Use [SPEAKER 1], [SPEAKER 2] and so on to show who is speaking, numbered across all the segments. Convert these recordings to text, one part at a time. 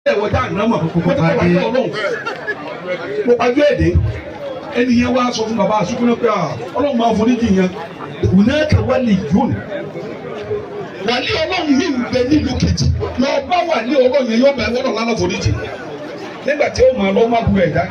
[SPEAKER 1] ẹ̀wọ̀ tá à ń ná mọ̀ kókó tó wà ní ọlọ́run mo pàjọ́ èdè ẹni yẹn wá sọ fún bàbá àsukúnná pé ọlọ́run máa foríjì yẹn hunaka waliyun wàlí ọlọ́run mi ń bẹ nílùú kejì lọ bá wàlí ọlọ́run yẹn yóò bẹ wọ́n lọ́la foríjì nígbà tí ó máa lọ́ má bu ẹ̀dá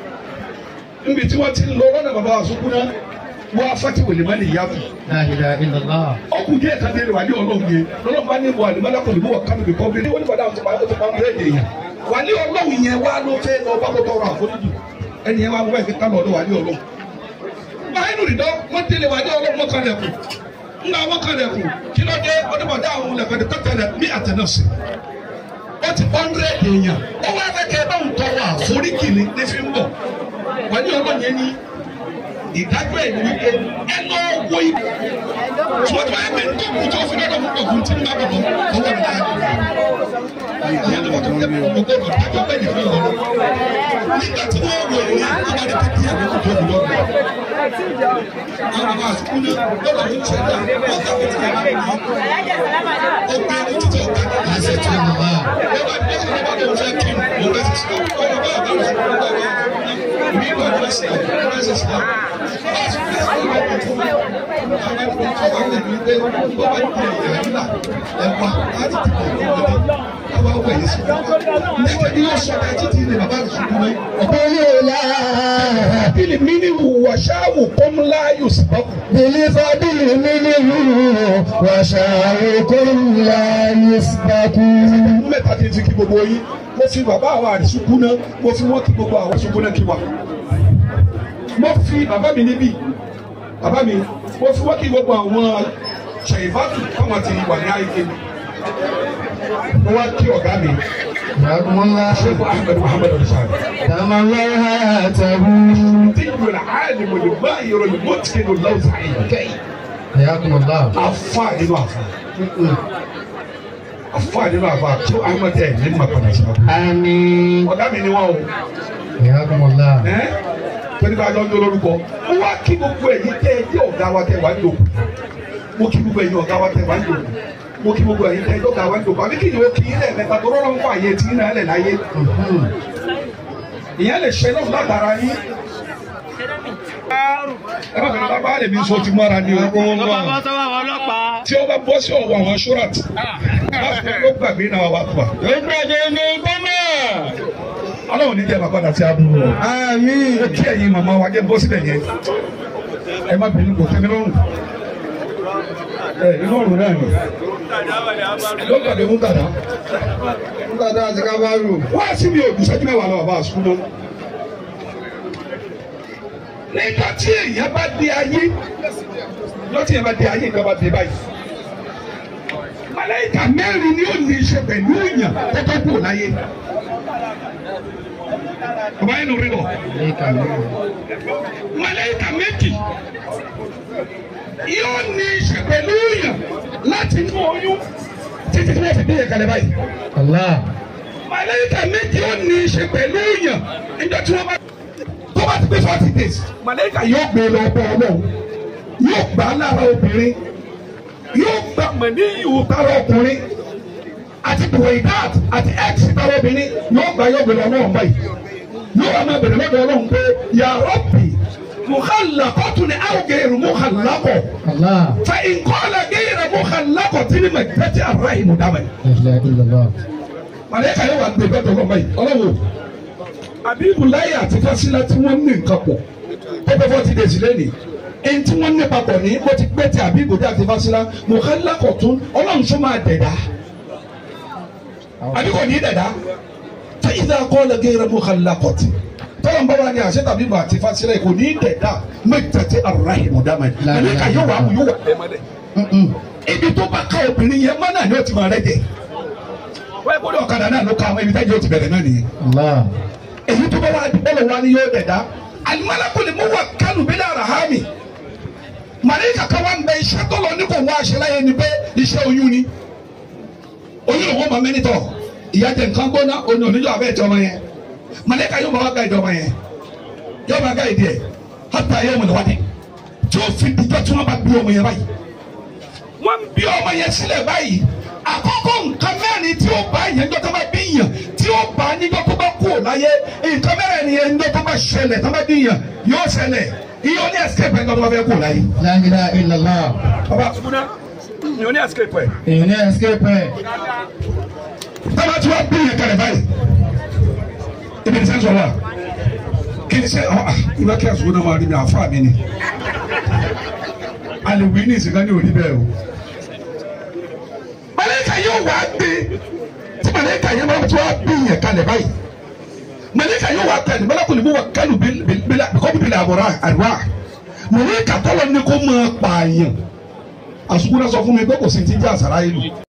[SPEAKER 1] níbi tí wọ́n ti ń lọ lọ́nà bàbá àsukúnná wọ́n afáti wòlé má lè yàtọ̀
[SPEAKER 2] La ilaha illallah.
[SPEAKER 1] ọkùn díẹ̀ kan dé wàlí ọlọ́run yẹn lọ́lọ́run bá ní wọ àlùmọ́lá kò ní mú wọ kánú bí kọ́bí ní wọ́n ní bàdá àti pàrọ̀ tó pàrọ̀ lẹ́yìn èèyàn wàlí ọlọ́run yẹn wá ló fẹ́ lọ bá kó tọrọ àforíjì ẹni yẹn wá wọ́n ẹ̀fẹ́ kánú ọ̀dọ̀ wàlí ọlọ́run báyìí nù dídọ́ wọ́n délé wàlí ọlọ́run wọ́n kan lẹ̀kùn ńlá wọ́n kan lẹ̀kùn kí ló dé ọdún bàdá àwọn lẹ̀kùn ẹ̀dẹ̀ tẹ́tẹ̀lẹ̀ ní àtẹnọ́sì wọ́n ti hundred èèyàn ó wá fẹ́ kẹ́ ẹ bá ń tọrọ àforíjì ní ní fi ń bọ̀ wàlí ọlọ́run yẹn ní ìdájọ́ ẹ̀ ní wípé ẹ lọ wo ibi tí wọ́n ti wáyé pé tó kù tó fi lọ́dọ̀ fún ọ̀gùn tí ń bá bọ̀ lọ ọwọ́ rẹ̀ dáa ìyẹn ló wọ́n tó fẹ́ ọgbọ́n dájọ́ bẹ́ẹ̀ nìkan lọ nígbà tí wọ́n wọ ìwé ìbáraẹ̀ tó kí ẹ̀rọ tó fi lọ́dọ̀ àwọn àwọn àsìkò ní lọ́dọ̀ ní ìṣẹ̀dá wọ́n kà fún ìyàrá mi ó gbé ní títí ọ̀gá ní àṣẹ tí wọ́n bá wọ́n bá ní ọ̀gá bá lóun fẹ́ kí mo fẹ́ ti sọ ọ̀gá bá bá lóun fẹ́ kí mi ìgbà ní ẹsẹ̀ ní ẹsẹ̀ sí náà láti fi ẹsẹ̀ ní ọ̀gá tó àwọn ẹgbẹ́ tó wà lẹ́nu ilé wọ́n bá ní ìyàrá nílà ẹ̀wà láti dìbò ìwọlé àwọn ọgbà yìí sí nígbà tí yóò sọ ẹ̀ títí ní bàbá rẹ̀ ṣubú náà
[SPEAKER 2] Bilila.
[SPEAKER 1] bílí mí ní wàṣáwù kọ́múlá yóò sì bọ́ kù.
[SPEAKER 2] Bilifadili minhu wa sha'rukum la yusbaku.
[SPEAKER 1] mẹ́ta tí n ti kí gbogbo yín mo fi bàbá àwọn àdìsúkú náà mo fi wọ́n kí gbogbo àwọn àdìsúkú náà kí wa mo fi bàbá mi níbí bàbá mi mo fi wọ́n kí gbogbo àwọn ṣèyíbátù káwọn ti wà ní àyíké mi mo wá kí ọ̀gá mi
[SPEAKER 2] Yakumullah.
[SPEAKER 1] ṣẹ́gun ahmed muhammed ọ̀dùsàlẹ̀
[SPEAKER 2] Tamallahu hayatahu.
[SPEAKER 1] tí yóò rà áàlì mo lè bá ìrọ̀ lè mọ́ tìkẹ́ ló lọ́wọ́ sàyè kẹ́yìn
[SPEAKER 2] Yakumullah.
[SPEAKER 1] afa nínú afa afa nínú afa tí ahmed ẹ̀ ní ma padà sí ọkọ
[SPEAKER 2] Àmín.
[SPEAKER 1] ọ̀gá mi ni wọ́n o.
[SPEAKER 2] Yakumullah.
[SPEAKER 1] ẹ́ pẹ̀lú bá a lọ́jọ́ lórúkọ ó wá kí gbogbo ẹ̀yin tẹ́ ẹ jẹ́ ọ̀gá wa tẹ́ wá ń lòkù mo kí gbogbo ẹ̀yin ọ̀gá wa tẹ́ wá ń lòkù mo kí gbogbo ẹ̀yin tẹ́ ẹ jẹ́ ọ̀gá wa ń lòkù àbí kí ni ó kí ilẹ̀ mẹ́ta tó rọ́rọ́ ń fà yé tí náà lẹ̀ láyé ìyẹn lè ṣe náà látara yín ẹ má bẹ̀rẹ̀ bàbá rẹ̀ mi sọ ti mọ́ra ni o tí ó bá bọ́ sí ọ̀wọ́ àwọn ṣúrat láti ló gbàgbé náà wà fà ọlọ́run ní jẹ́ bàbá àti àbúrò rẹ̀
[SPEAKER 2] Àmín.
[SPEAKER 1] kí ẹ̀yin màmá wa jẹ́ bọ́ síbẹ̀ yẹn ẹ má bínú kò tẹ́mi lọ́rùn ẹ inú ọ̀run náà ni lọ́gbàdé mú dàda
[SPEAKER 2] Dada àti kábàárù.
[SPEAKER 1] wá sí mi ò dùsẹ́jú mẹ́wàá lọ bàbá àsùkú mọ́ nígbà tí èèyàn bá di ayé lọ́tí èèyàn bá di ayé nǹkan bá di báyìí màláìka mẹ́rin ni ó ní í ṣe pẹ̀lú èèyàn tó tó kù láyé bàbá yẹn ló rí bọ̀ màláìka méjì yóò ní í ṣe pẹ̀lú èèyàn láti inú oyún títí tí wọ́n fi bí yẹn kalẹ̀ báyìí
[SPEAKER 2] Allah.
[SPEAKER 1] màláìka méjì ó ní í ṣe pẹ̀lú èèyàn níjọ́ tí wọ́n bá tó bá ti pé forty days màláìka yóò gbé lọ bọ́ ọlọ́run yóò gbà á lára obìnrin yóò gbà mọ̀ní ìwò tára ọkùnrin àti buwaidat àti x tára obìnrin yóò gbà yóò gbé lọ ọlọ́run báyìí yóò wà máa bẹ̀rẹ̀ lọ́dọ̀ ọlọ́run pé ya Rabbi mukhalaqatun aw ghayru mukhalaqah
[SPEAKER 2] Allah.
[SPEAKER 1] fa in qala ghayru mukhalaqatin mẹtẹ́tẹ́ ar-rahim dábàá
[SPEAKER 2] La ilaha illallah.
[SPEAKER 1] màlẹ́kà yóò wá gbé bẹ́ẹ̀ lọ́mọ yìí ọlọ́wọ́ abibulayi àti fasila tí wọ́n ní nǹkan pọ̀ pẹ́pẹ́ fọ́tí dèjì lẹ́nìí ẹni tí wọ́n ní papọ̀ ní mo ti pẹ́ ti abibulayi àti fasila mọ̀kálá kọ̀tún ọlọ́run tó máa dẹ̀dá àbí kò ní dẹ̀dá fẹ́ ìdá kọ́lẹ̀ gẹ́rẹ́ mọ̀kálá kọ̀tì tọ́lọ̀ ń bá wa ní àṣẹ tàbí bọ̀ àti fasila kò ní dẹ̀dá mẹ́tẹ̀ẹ̀tẹ̀ arahimu dama yìí màlẹ́kà yóò wá mú yóò wà
[SPEAKER 2] Mm-mm.
[SPEAKER 1] ibi tó bá ká obìnrin yẹn mọ́ náà ni ó ti máa rẹ́ jẹ wọ́n yẹ kó ní ọ̀kadà náà ló ká àwọn ibi táyé ó ti bẹ̀rẹ̀ náà nìyẹn
[SPEAKER 2] Allah.
[SPEAKER 1] èyí tó bá wà bọ́lọ̀ wa ni yóò dẹ̀dá alimalaku ni mo wà kánú bí lára ha mi màlẹ́kà kan wà ń bẹ iṣẹ́ tó lọ ní kò wá aṣẹ láyé ni pé iṣẹ́ oyún ni oyún ló wọ́n máa mẹ́nitọ̀ ìyá jẹ nǹkan gbóná oyún oníjọ́ abẹ́ ìjọba yẹn màlẹ́kà yóò máa wá gba ìjọba yẹn yóò máa gba ìdí ẹ̀ hàtà yóò mọ̀ lọ́wọ́ tí ó fi dìjọ́ tí wọ́n bá bí ọmọ yẹn báyìí wọ́n bí ọmọ yẹn sílẹ̀ báyìí àkọ́kọ́ nǹkan mẹ́rin tí ó bá yẹn ńjọ́ tó bá bí yàn tí ó bá níjọ́ tó bá kú ò láyé nǹkan mẹ́rin ni yẹn ńjọ́ tó bá ṣẹlẹ̀ tó bá bí yàn yóò ṣẹlẹ̀ iye ó ní escape ẹ̀ ńjọ́ tó bá fẹ́ kú ò láyé.
[SPEAKER 2] La ilaha illallah.
[SPEAKER 1] bàbá iye ó ní escape ẹ̀.
[SPEAKER 2] Èèyàn ní escape ẹ̀.
[SPEAKER 1] tábà tí wọ́n bí yẹn kalẹ̀ báyìí ibi ní sẹ́ńsọ̀ wa kí ni sẹ́ ọ́ ìbá kí àsùnwó náà máa rí mi àfa mi ni alẹ́ wí ní ìsìnká ní òní bẹ́ẹ̀ o. màlẹ́kà yóò wá gbé tí màlẹ́kà yẹn máa tí wọ́n bí yẹn kalẹ̀ báyìí màlẹ́kà yóò wá kalẹ̀ màlẹ́kà ni mo wà kálù bíkọ́ bíbélì àbọ̀rọ̀ àríwá màlẹ́kà tọ́lọ̀ ní kó máa pààyàn àsùnwó náà sọ fún mi pé kò sí ti jẹ́ àsàrà yìí lò.